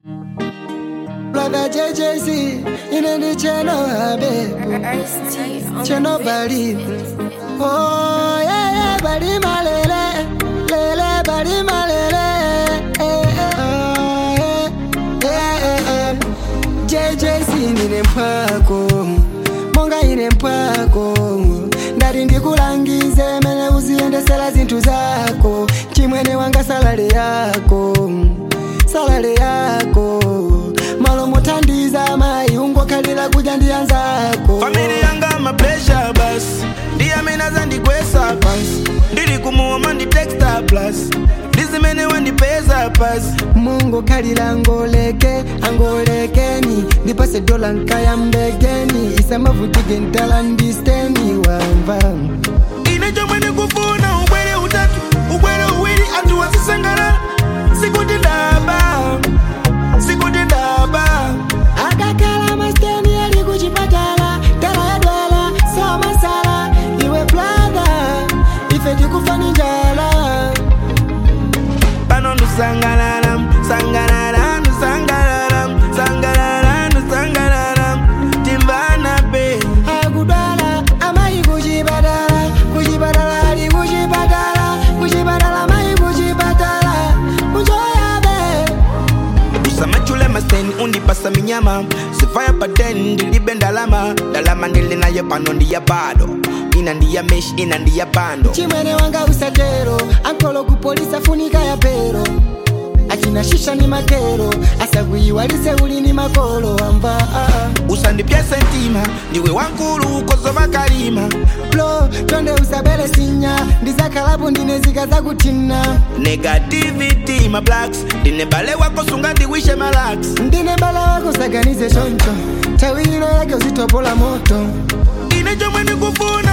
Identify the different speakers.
Speaker 1: Brother JJC, ine ndi cheno abe, cheno bali. Oh yeah yeah, bali malele, lele bali malele. Eh, eh, oh, yeah, yeah, yeah, yeah. JJC nine mpwako, monga ine mpwako. Ndati ndikulangize mene uziyendesera zinthu zako, chimwene wanga salale yako, salale yako. Malo mothandiza mayi ungokhalira kudya ndi anzako.
Speaker 2: famili yanga mapresha bas ndiyamene zandigwesa pansi ndili kumuoma nditexta plus ndizimene wandipeza pasi
Speaker 1: mungu khalira angoleke angolekeni ndipase dola nkayambekeni isamavutike ntala ndisteni wamva
Speaker 2: ine chomwe ndikufuna ubwere utatu ubwere uwiri anthu wazisangalala sikuti ndaba sikuti ndaba
Speaker 1: akakhala masteni ali kuchipatala tala yadwala somasala iwe bladha ife tikufani njala
Speaker 2: pano ndusangalala sangalala ndusangalala sangalala ndusangalala timvana pe
Speaker 1: akudwala amayi kuchipatala kuchipatala ali kuchipatala kuchipatala amayi kuchipatala muchoyabe
Speaker 2: usamachule maseni undipasa minyama sifaya paten ndilibe ndalama ndalama ndili nayo pano ndiya bado ina ndiya mesh ina ndiya bando
Speaker 1: chimwene wanga usatero ankolo kupolisa funika ya pero achina shisha ni makero asakuyiwalise uli ni makolo amva ah, ah.
Speaker 2: usandipyese ntima ndiwe wankulu ukozova kalima
Speaker 1: blo tonde usabele sinya ndizakhalapo ndine zika zakuthina
Speaker 2: negativity ma blacks ndine bale wako sunga ndiwishe malax
Speaker 1: ndine bala wako saganize choncho tawilo yake uzitopola moto
Speaker 2: ine chomwe ndikufuna